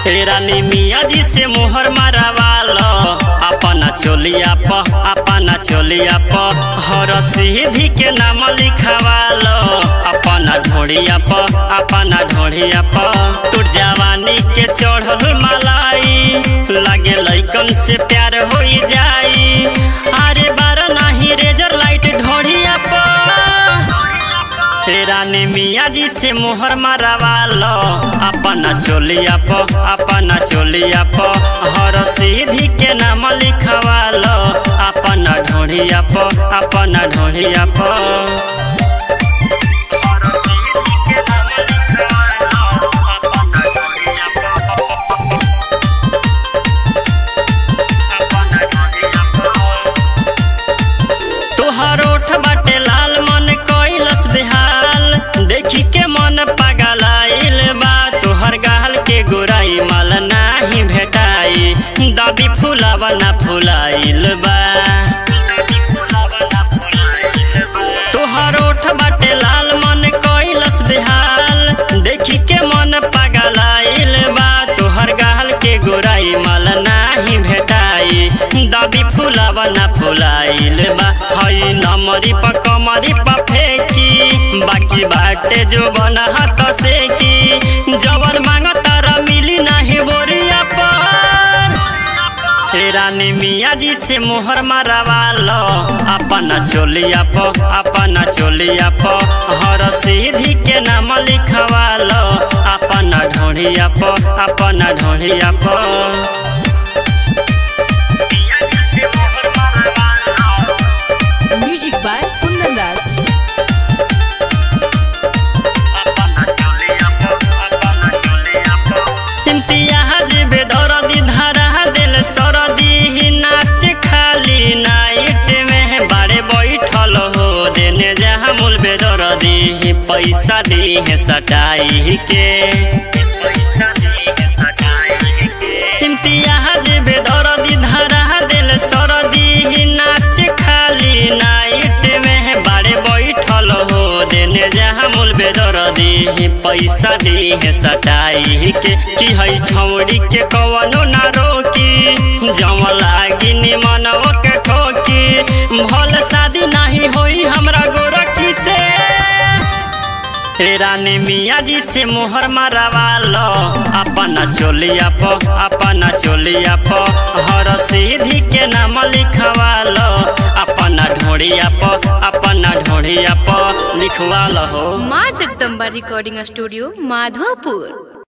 रानी मिया जी से मोहर मारवालो अपना चोलिया प अपना चोलिया प हर सीधी के नाम लिखवालो अपना ढोड़िया प अपना ढोड़िया प तू जवानी के चढ़ल मलाई लागे लैकन से प्यार हो जाई अरे बार नहीं रेजर लाइट ढोड़िया प रानी मिया जी से मोहर मारवालो अपना चोलिया प अपना चोलिया प हर सीधी के नाम लिखवालो अपना ढोढ़िया प अपना ढोढ़िया प तोहर ओठ बाटे लाल मन कैलस बेहाल देखी के मन पगलाइल बा तोहर गाल के गोराई माल नाही भेटाई दबी फुलावा ना फुलाइल बा तोहर ओठ बाटे लाल मन कैलस बेहाल देखी के मन पगलाइल बा तोहर गाल के गोराई माल नाही भेटाई दबी फुलावा ना फुलाइल बा हई नमरी प कमरी प फेंकी बाकी बाटे जो बना हाथ से की जवन मांगता र मिली नाही बोरिया पर हे रानी मिया जी से मोहर मारवालो अपना चोलिया प अपना चोलिया प हर सीधी के नाम लिखवालो अपना ढोढ़िया प अपना ढोढ़िया प Music by Kundan Raj. Imtiaz बेदरदी धरा दिल सरदी ही नाच खाली नाइट में बाड़े बैठल हो देने जहाँ मूल बेदरदी ही पैसा दी है सटाई के इम्तियाज बेदरदी धरा दिल सरदी ही नाच खाली नाइट में बाड़े बैठल हो देने जहाँ मूल बेदरदी ही पैसा दी है सटाई के कि है छौड़ी के कवनो ना रोकी जम लागी निमन के ठोकी भल शादी नहीं होई हमरा गोरखी से हे रानी मिया जी से मोहर मारवालो अपना चोलिया प अपना चोलिया प हर सीधी के नाम लिखवालो अपना ढोड़िया प अपना ढोड़िया प लिखवालो हो माँ जगदम्बा रिकॉर्डिंग स्टूडियो माधोपुर